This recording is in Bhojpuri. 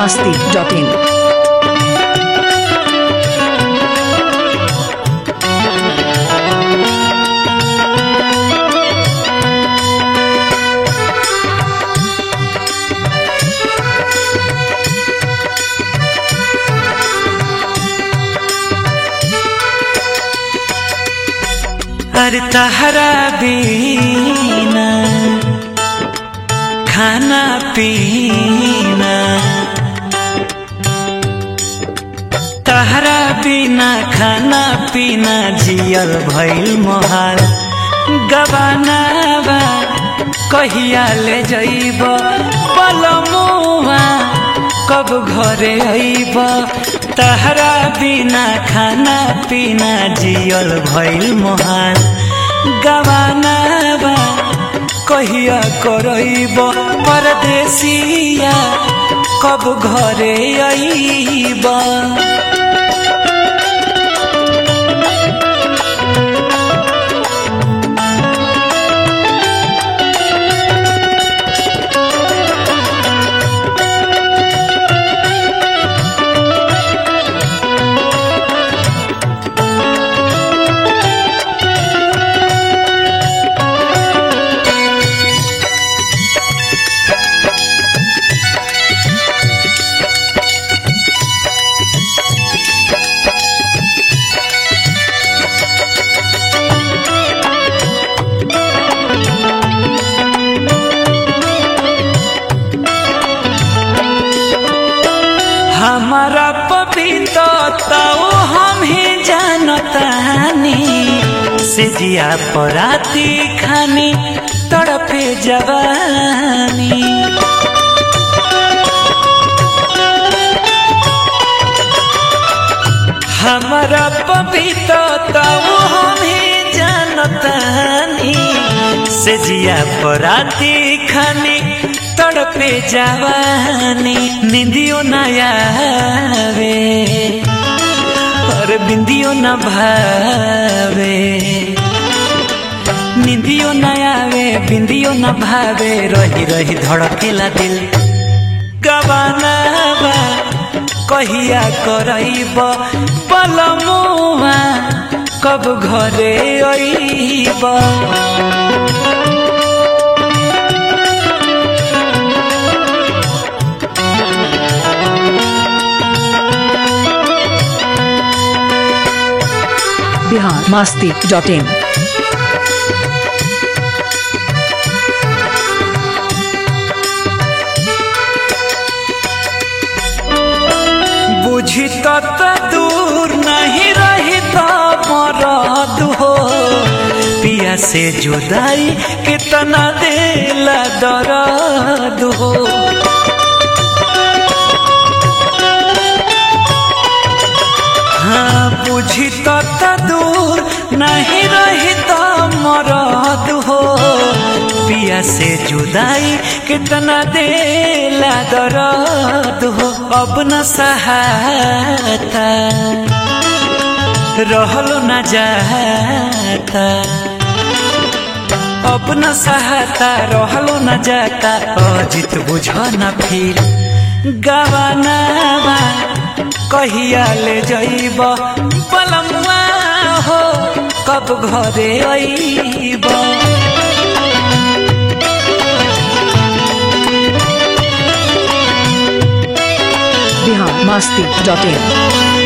masti.in. अरे तहरा बीना खाना पीना तहरा बिना खाना पीना जियल भइल मोहाल गबानावा कहिया ले जइब पलमुआ कब घरे अइब तहरा बिना खाना पीना जियल भइल मोहाल गबानावा कहिया करइब परदेसिया कब घरे अइब हमारा पपीता हम ही जानतानी से जिया पराती खानी तड़पे जवानी हमारा पपीता हम ही जानतानी से जिया पराती खानी तड़पे जवानी निंदियो न आवे और बिंदियो न भावे निंदियो न आवे बिंदियो न भावे रही रही धड़केला दिल गवानावा कहिया करइब पलमुआ कब घरे अइब Bihar masti.in. बुझी तत दूर नहीं रही तो मरद हो पिया से जुदाई कितना दिला दर्द हो हाँ बुझी तत दूर नहीं रही तो मरद हो पिया से जुदाई कितना देला दर्द हो अब न सहाता रहलो न जाता अब न सहाता रहलो न जाता अजित बुझ न फिर गवानावा कहिया ले जइब पलमुआ हो कब घरे अइब Bihar masti.in.